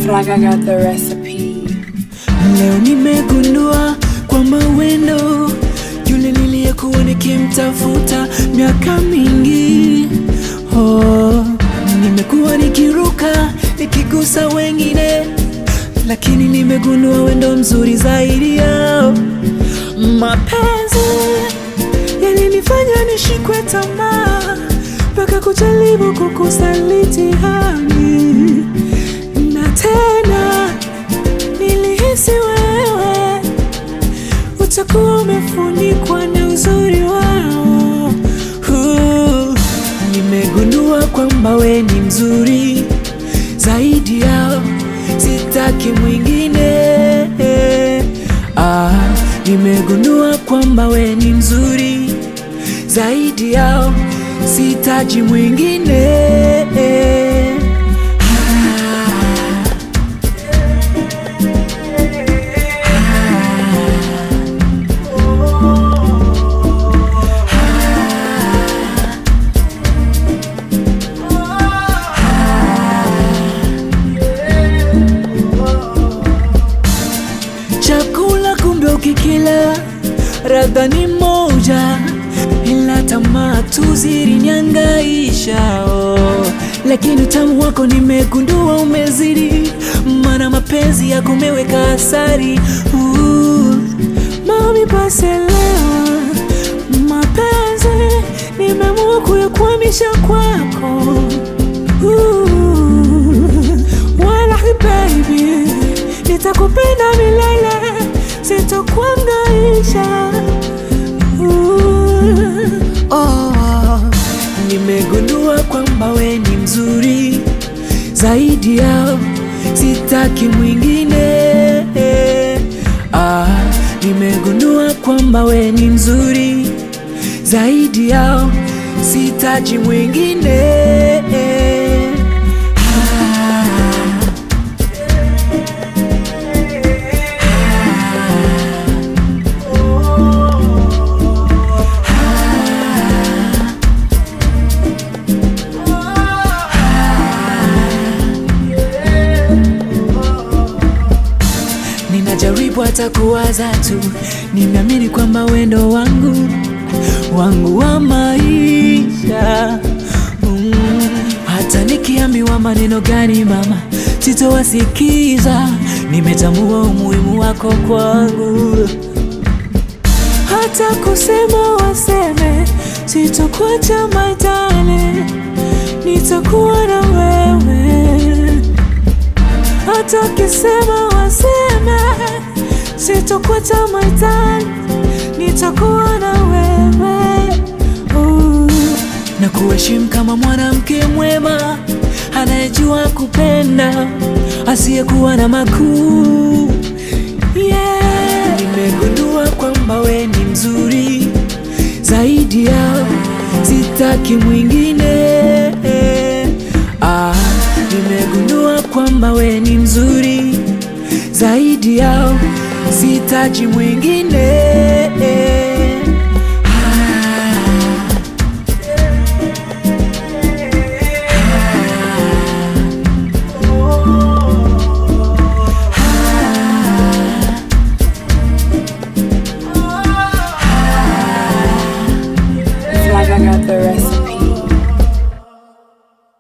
Fraga got the recipe. Leo nimegundua kwamba wendo yule niliyekuwa nikimtafuta miaka mingi. Oh, nimekuwa nikiruka nikigusa wengine, lakini nimegundua wendo mzuri zaidi yao. Mapenzi yalinifanya nishikwe tamaa mpaka kujaribu kukusaliti hali na tena nilihisi wewe utakuwa umefunikwa na uzuri wao. Uh, Nimegundua kwamba we ni mzuri zaidi yao, sitaki mwingine. Ah, nimegundua kwamba we ni mzuri zaidi yao, sitaji mwingine. Ah. Chakula kumbe ukikila radha ni moja, ila tamaa tu zilinihangaisha oh. Lakini utamu wako nimegundua umezidi, maana mapenzi yako umeweka asari uh. Mami basi elewa, mapenzi nimeamua kuyakwamisha kwako uh. Wallahi baby, nitakupenda milele, sitokuangaisha. Uh, oh, nimegundua kwamba we ni mzuri zaidi yao, sitaki mwingine. Ah, nimegundua kwamba we ni mzuri zaidi yao, sitaji mwingine. Ah. Ninajaribu hata kuwaza tu, nimeamini kwamba wendo wangu wangu wa maisha mm. Hata nikiambiwa maneno gani mama, sitowasikiza. Nimetambua umuhimu wako kwangu, hata kusema waseme, sitokuacha my darling, nitakuwa na wewe hata ukisema waseme, sitokuacha my darling, nitakuwa na wewe uh, na kuheshimu kama mwanamke mwema anayejua kupenda asiyekuwa na makuu yeah. Nimegundua kwamba we ni mzuri zaidi yao, sitaki mwingine ah, nimegundua kwamba we ni mzuri zaidi yao, sitaji mwingine ah. Fraga got the recipe.